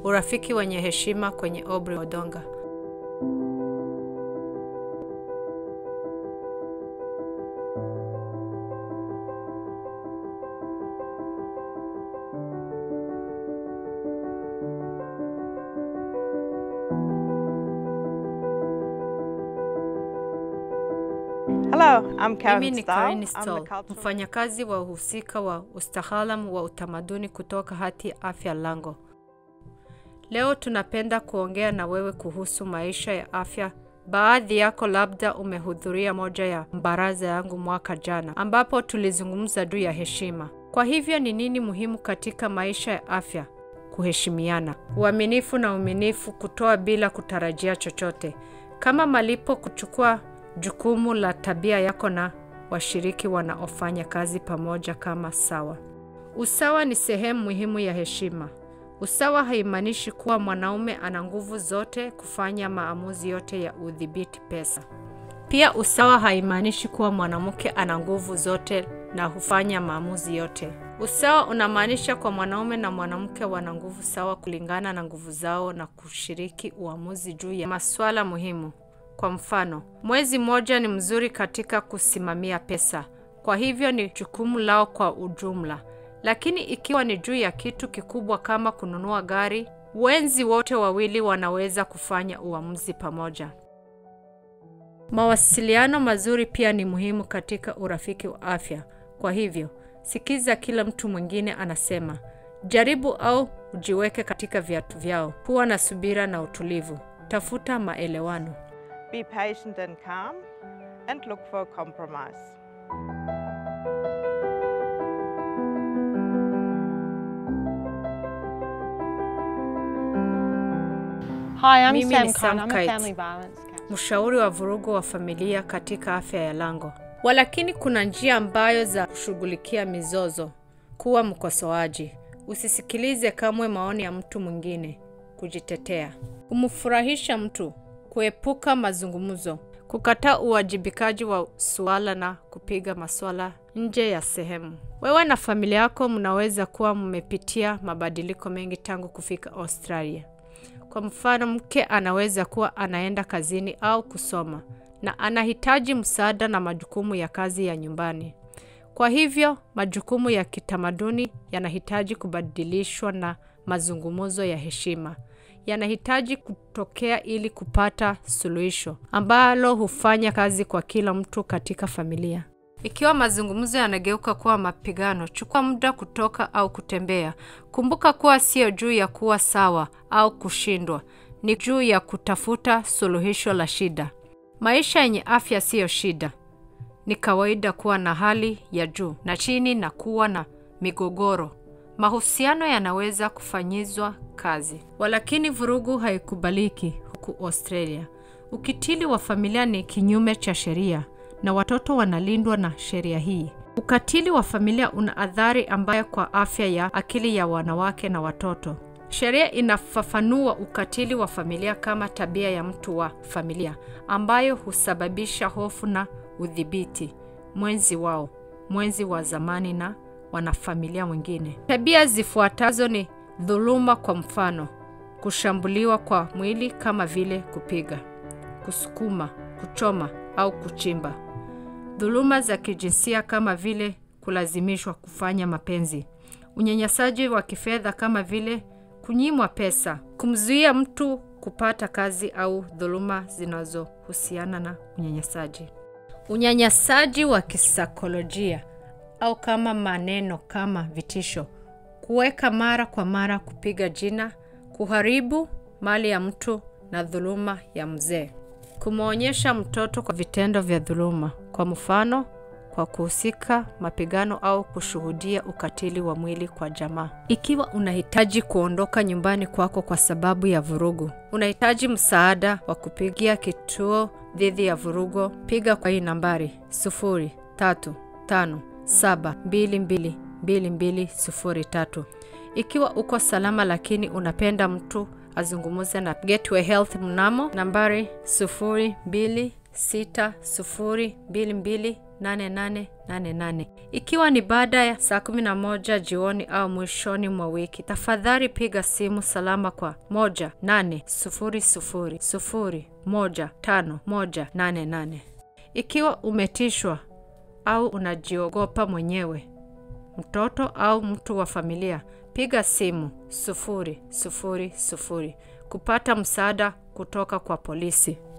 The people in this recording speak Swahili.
urafiki wenye heshima kwenye Aubrey Odonga. Hello, I'm Karen Mimi ni Stahl. Karen I'm the Stoll, cultural mfanyakazi wa uhusika wa ustahalamu wa utamaduni kutoka Hati Afya Lango. Leo tunapenda kuongea na wewe kuhusu maisha ya afya. Baadhi yako labda umehudhuria moja ya mbaraza yangu mwaka jana, ambapo tulizungumza juu ya heshima. Kwa hivyo ni nini muhimu katika maisha ya afya? Kuheshimiana, uaminifu na uminifu, kutoa bila kutarajia chochote, kama malipo, kuchukua jukumu la tabia yako na washiriki wanaofanya kazi pamoja kama sawa. Usawa ni sehemu muhimu ya heshima. Usawa haimaanishi kuwa mwanaume ana nguvu zote kufanya maamuzi yote ya udhibiti pesa. Pia usawa haimaanishi kuwa mwanamke ana nguvu zote na hufanya maamuzi yote. Usawa unamaanisha kwa mwanaume na mwanamke wana nguvu sawa kulingana na nguvu zao na kushiriki uamuzi juu ya masuala muhimu. Kwa mfano, mwezi mmoja ni mzuri katika kusimamia pesa, kwa hivyo ni jukumu lao kwa ujumla. Lakini ikiwa ni juu ya kitu kikubwa kama kununua gari, wenzi wote wawili wanaweza kufanya uamuzi pamoja. Mawasiliano mazuri pia ni muhimu katika urafiki wa afya. Kwa hivyo, sikiza kila mtu mwingine anasema. Jaribu au ujiweke katika viatu vyao. Kuwa na subira na utulivu. Tafuta maelewano. Be patient and calm and look for a compromise. Hi, I'm Mimi Sam ni Khan. Sam I'm a Kite. family violence counselor. mshauri wa vurugu wa familia katika afya ya lango. Walakini kuna njia ambayo za kushughulikia mizozo. Kuwa mkosoaji, usisikilize kamwe maoni ya mtu mwingine. Kujitetea, kumfurahisha mtu, kuepuka mazungumzo, kukataa uwajibikaji wa suala na kupiga maswala nje ya sehemu. Wewe na familia yako mnaweza kuwa mmepitia mabadiliko mengi tangu kufika Australia. Kwa mfano, mke anaweza kuwa anaenda kazini au kusoma na anahitaji msaada na majukumu ya kazi ya nyumbani. Kwa hivyo, majukumu ya kitamaduni yanahitaji kubadilishwa na mazungumzo ya heshima yanahitaji kutokea ili kupata suluhisho ambalo hufanya kazi kwa kila mtu katika familia. Ikiwa mazungumzo yanageuka kuwa mapigano, chukua muda kutoka au kutembea. Kumbuka kuwa sio juu ya kuwa sawa au kushindwa, ni juu ya kutafuta suluhisho la shida. Maisha yenye afya siyo shida. Ni kawaida kuwa na hali ya juu na chini na kuwa na migogoro. Mahusiano yanaweza kufanyizwa kazi, walakini vurugu haikubaliki huku Australia. Ukitili wa familia ni kinyume cha sheria na watoto wanalindwa na sheria hii. Ukatili wa familia una athari ambayo kwa afya ya akili ya wanawake na watoto. Sheria inafafanua ukatili wa familia kama tabia ya mtu wa familia ambayo husababisha hofu na udhibiti mwenzi wao, mwenzi wa zamani na wanafamilia wengine. Tabia zifuatazo ni dhuluma, kwa mfano, kushambuliwa kwa mwili kama vile kupiga, kusukuma, kuchoma au kuchimba. Dhuluma za kijinsia kama vile kulazimishwa kufanya mapenzi. Unyanyasaji wa kifedha kama vile kunyimwa pesa, kumzuia mtu kupata kazi au dhuluma zinazohusiana na unyanyasaji. Unyanyasaji wa kisaikolojia au kama maneno kama vitisho, kuweka mara kwa mara, kupiga jina, kuharibu mali ya mtu na dhuluma ya mzee. Kumwonyesha mtoto kwa vitendo vya dhuluma, kwa mfano kwa kuhusika mapigano au kushuhudia ukatili wa mwili kwa jamaa. Ikiwa unahitaji kuondoka nyumbani kwako kwa sababu ya vurugu, unahitaji msaada wa kupigia kituo dhidi ya vurugu, piga kwa hii nambari 0357222203. Ikiwa uko salama lakini unapenda mtu azungumze na Gateway Health mnamo nambari 02 60228888. Ikiwa ni baada ya saa 11 jioni au mwishoni mwa wiki, tafadhali piga simu salama kwa 18000015188. Ikiwa umetishwa au unajiogopa mwenyewe, mtoto au mtu wa familia, piga simu 000 kupata msaada kutoka kwa polisi.